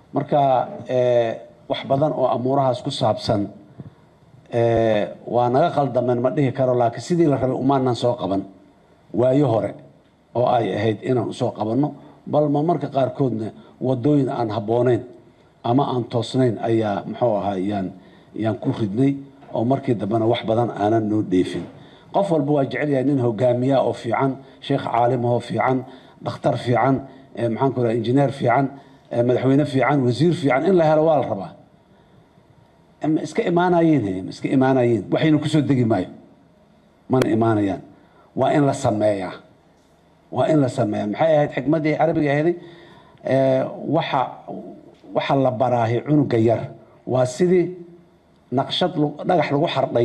marka wax badan oo amuurahaas ku saabsan waa naga qaldameen ma dhihi karo laakiin sidii la rabay umaanan soo qaban waayo hore oo ay ahayd inaan usoo qabanno bal ma marka qaarkoodna wadooyin aan habbooneyn ama aan toosnayn ayaa muxuu ahaa yaan yaan ku ridnay oo markii dambena wax badan aanan noo dheefin qof walba waa jecel yahay nin hogaamiya oo fiican sheekh caalimahoo fiican dhakhtar fiican maxaan ku raha injineer fiican madaxweyne fiican wasiir fiican in la helo waa la rabaa ma iska imaanayiin ma iska imaanayiin waxayna kusoo degi maayo mana imaanayaan waa in la sameeyaa waa in la sameeyaa maxay ahayd xikmaddii carabiga ahayd waxa waxa la baraahi cunuga yar waa sidii naqshad dhagax lagu xardhay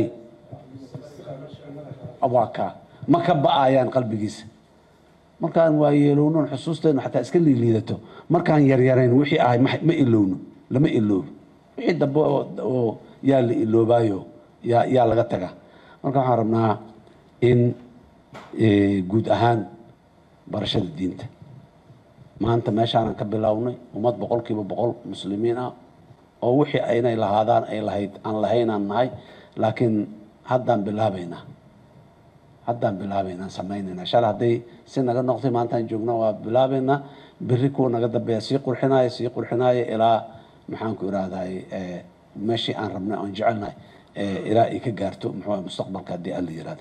waa kaa ma ka ba'ayaan qalbigiisa markaan waa yeelownon xusuusteenu xataa iska liiliidato markaan yaryarayn wixii ahay ma ilowno lama iloobo wixii dambe oo yaa la iloobaayo yaa yaa laga tagaa marka waxaan rabnaa in guud ahaan barashada diinta maanta meeshaanan ka bilownay ummad boqol kiiba boqol muslimiin ah oo wixii aynay lahaadaan ay lahayd aan lahaynaan nahay laakiin haddaan bilaabaynaa haddaan bilaabaynaan samaynaynaa shalay hadday si naga noqtay maantaan joogna waa bilaabaynaa berri kuwa naga dambeeya sii qurxinaya sii qurxinaya ilaa maxaan ku irahday meeshii aan rabnay oon jecelnahay ilaa ay ka gaarto muxuu mustaqbalka haddii alla yirahdo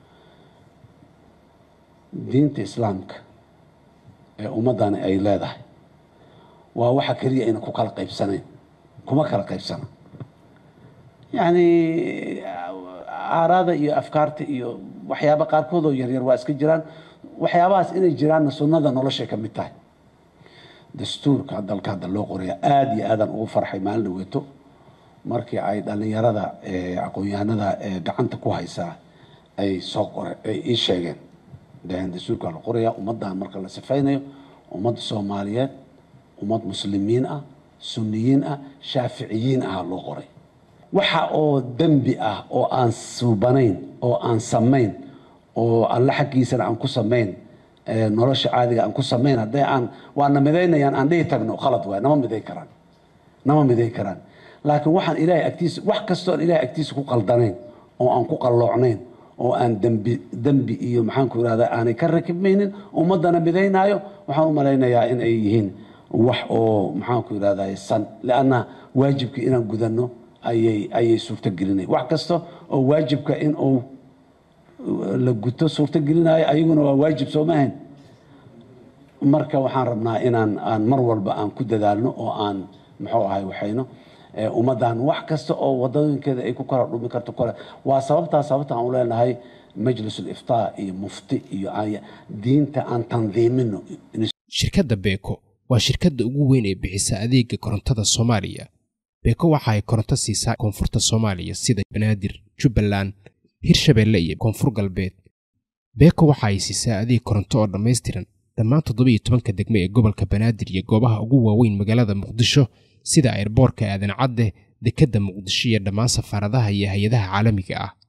diinta islaamka ee ummaddani ay leedahay waa waxa keliya ayna ku kala qaybsanayn kuma kala qaybsana yacni aaraada iyo afkaarta iyo waxyaaba qaarkood oo yaryar waa iska jiraan waxyaabahaas inay jiraanna sunnada noloshay ka mid tahay dastuurka dalka hadda loo qoraya aada iyo aadaan ugu farxay maalin dhaweeto markii ay dhallinyarada aqoon-yahanada gacanta ku haysaa ay soo qore ay ii sheegeen daheen dastuurka la qoraya ummaddan marka la sifaynayo ummad soomaaliyeed ummad muslimiin ah sunniyiin ah shaaficiyiin ah loo qoray waxa oo dembi ah oo aan suubanayn oo aan samayn oo alle xaggiisana aan ku samayn nolosha caadiga aan ku samayn hadday aan waana midaynayaan aan dhihi tagno khalad waay nama midayn karaan nama midayn karaan laakiin waxaan ilaahay agtiisa wax kastoo aan ilaahay agtiisa ku qaldanayn oo aan ku qalloocnayn oo aan dembi dembi iyo maxaan ku irahdaa aanay ka rakibmaynin ummaddana midaynaayo waxaan u malaynayaa in ay yihiin wax oo maxaan ku irahdaa san lianna waajibkii inaan gudanno ayay ayay suurtogelinaya wax kasta oo waajibka in uu la guto suurtogelinayo ayaguna waa waajib soo maahayn marka waxaan rabnaa inaan aan mar walba aan ku dadaalno oo aan muxuu ahay waxayno ummaddan wax kasta oo wadooyinkeeda ay ku kala dhumi karto kale waa sababtaa sababta aan u leenahay majlis uliftaa iyo mufti iyo diinta aan tandiimino shirkadda beeko waa shirkadda ugu weyn ee bixisa adeega korontada soomaaliya beeko waxa ay koronto siisaa koonfurta soomaaliya sida banaadir jubbaland hirshabeelle iyo koonfur galbeed beeko waxa ay siisaa adeeg koronto oo dhammaystiran dhammaan toddobiiyo tobanka degme ee gobolka banaadir iyo goobaha ugu waaweyn magaalada muqdisho sida ayrboorka aadan cadde dekedda muqdisho iyo dhammaan safaaradaha iyo hay-adaha caalamiga ah